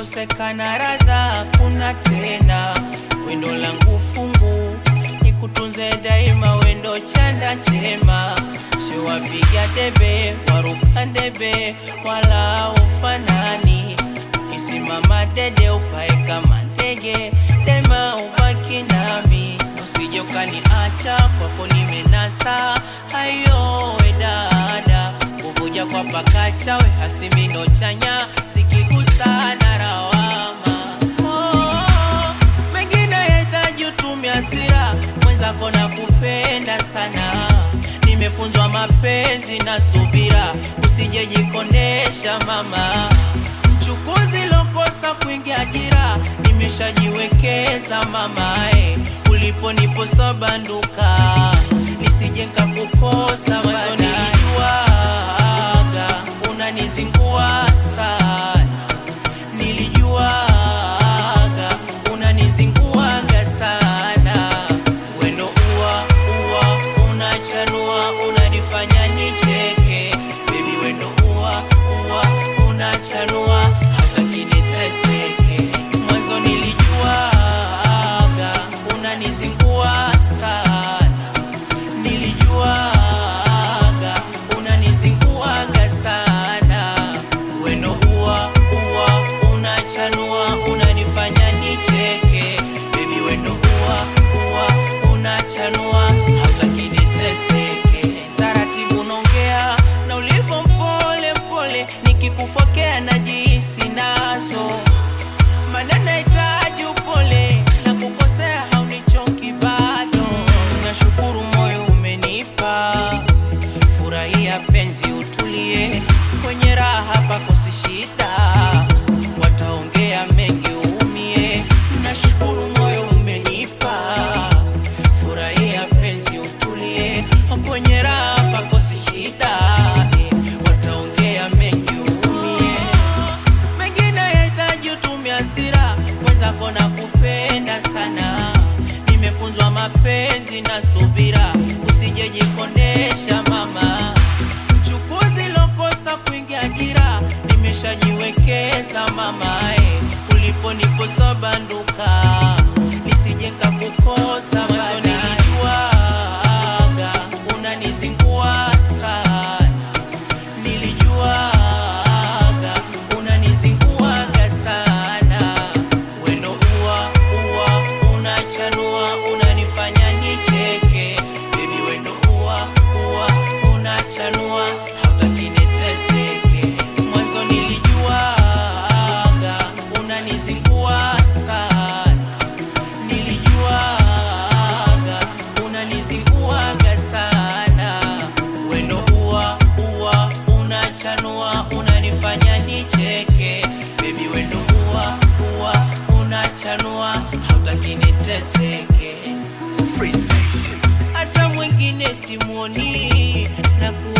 ikikosekana radha kuna tena wendo langu fungu nikutunze daima wendo chanda chema siwapiga debe waruka debe wala ufanani ukisimama dede upae kama ndege dema ubaki nami usije ukaniacha kwako nimenasa ayowe dada kuvuja kwa pakacha we hasimino chanya zikigusana rawama oh, mengine yahitaji utumia hasira mwenzako na kupenda sana nimefunzwa mapenzi na subira usijejikondesha mama mchukuzi lokosa kuingia ajira nimeshajiwekeza mamae ulipo niposta banduka nisije nkakukosa mwanzo nilijuaga unanizingua sana nilijuaga unanizinguaga sana wendo uwa uwa unachanua unanifanya nicheke bebi wendo uwa uwa unachanua hata kiniteseke mwanzo nilijuaga unanizingua sana nilijuaga unanizinguaga sana weno uwa uwa unachanua unanifanya nicheke bebi wendo uwa uwa unachanua hata kiniteseke taratibu nongea na ulivyo mpole mpole nikikufokea na jisi nazo maneno hitaji upole na kukosea haunichoki bado nashukuru moyo umenipa furahia penzi utulie kwenye raha pakosi shida wataongea mengi uumie nashukuru moyo umenipa furahia penzi utulie kwenye raha pakosi shida eh, wataongea mengi uumie mengine yahitaji utumie hasira mwenzako na kupenda sana nimefunzwa mapenzi na subira usijejikondesha mama mchukuzi lokosa kuingia ajira nimeshajiwekeza mamae ulipo niposta banduka nisije nkakukosa mwanzo nilijuaga unanizingua sana nilijuaga unanizinguaga sana weno uwa uwa unachanua unanifanya nicheke bebi wendo uwa uwa unachanua hautaki niteseke mwanzo nilijuaga unanizingua sana nilijuaga unanizinguaga sana wendo uwa uwa unachanua unanifanya nicheke bebi wendo uwa uwa unachanua hautaki niteseke hata mwingine simuoni na ku